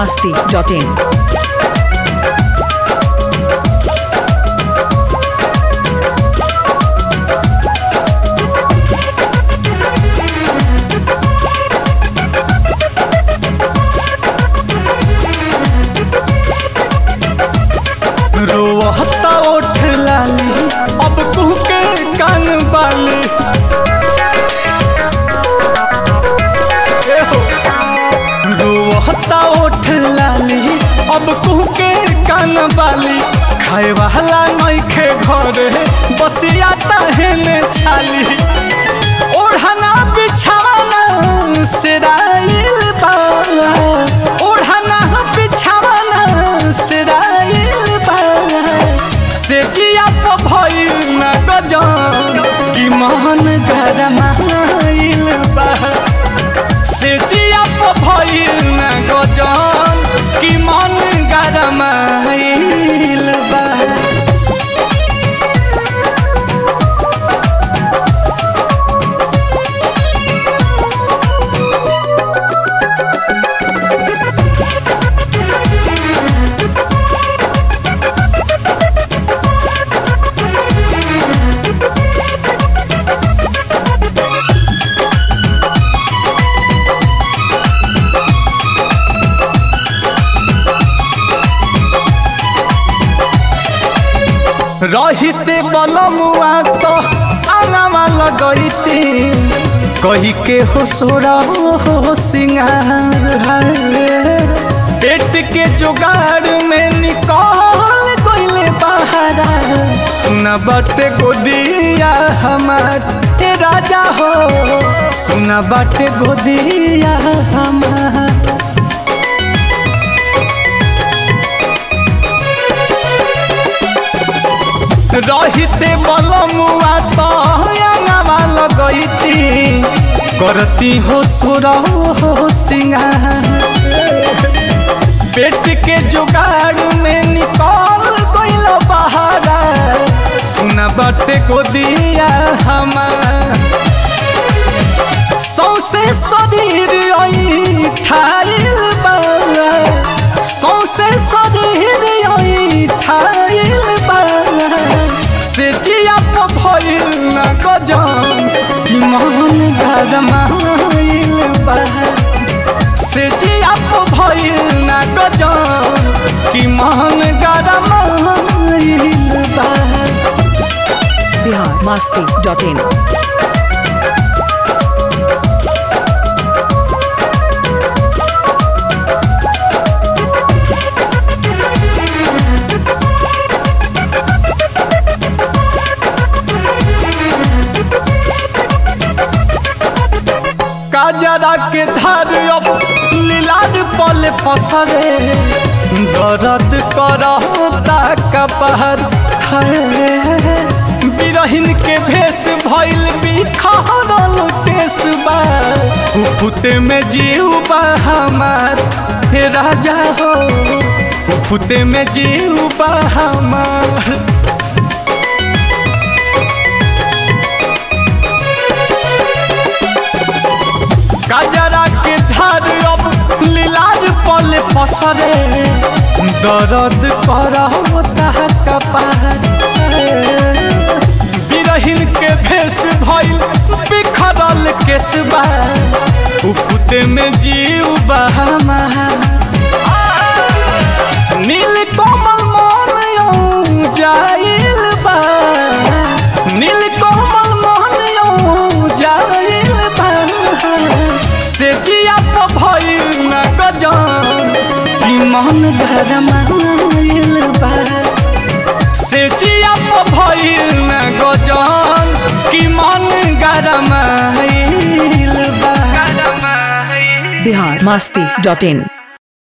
masti.in. रोहता ओठ लाली अब कुहके कान बाली ए हो। रोहता ओठ लाली अब कुहके कान बाली खाए वाला नइखे घरे बसिया तहने छाली ओढ़ना बिछाना सिराइल बा ओढ़ना बिछाना सिराइल बा से जिया तो भइल न गजन कि मन गरमाइल बा से जिया तो भइल न गजन कि मन गरमाइल बा रहिते बलमुआ तो आंगवा लगैती कही के हो सोरा हो सिंगार है पेट के जुगाड़ में निकल गईले बहारा सुना बाटे गोदिया हमार ए राजा हो सुना बाटे गोदिया हमार रहिते बलमुआ तो अंगवा लगैती करती हो सुर हो सिंगार पेट के जुगाड़ में निकल गइल बहारा सुना बाटे को दिया हमार सौसे शरीर आई ठाइल बा सौसे शरीर आई ठाइल बा से जिया तो भइल न गजन कि मन गरमाइल बा से जिया तो भइल न गजन कि मन गरमाइल बा Bihar masti.in. काजरा के धार अब लीलाद पल पसरे दर्द करता कपहर बिरहिन के भेष भइल बिखरल केस बा फुफुते में जीव बा हमार हे राजा हो फुफुते में जीव बा हमार काजरा के धार अब लीलार पल पसरे दर्द करता कपार बिरहिन के भेष भइल बिखरल केसबा उफुते में जीव बहामा नील कमल मन यौ जाइल बा नील कमल मन यौ जाइल बा से जिया तो भइल न गजन कि मन गरमाइल बा से जिया तो भइल न गजन कि मन गरमाइल बा Bihar masti.in.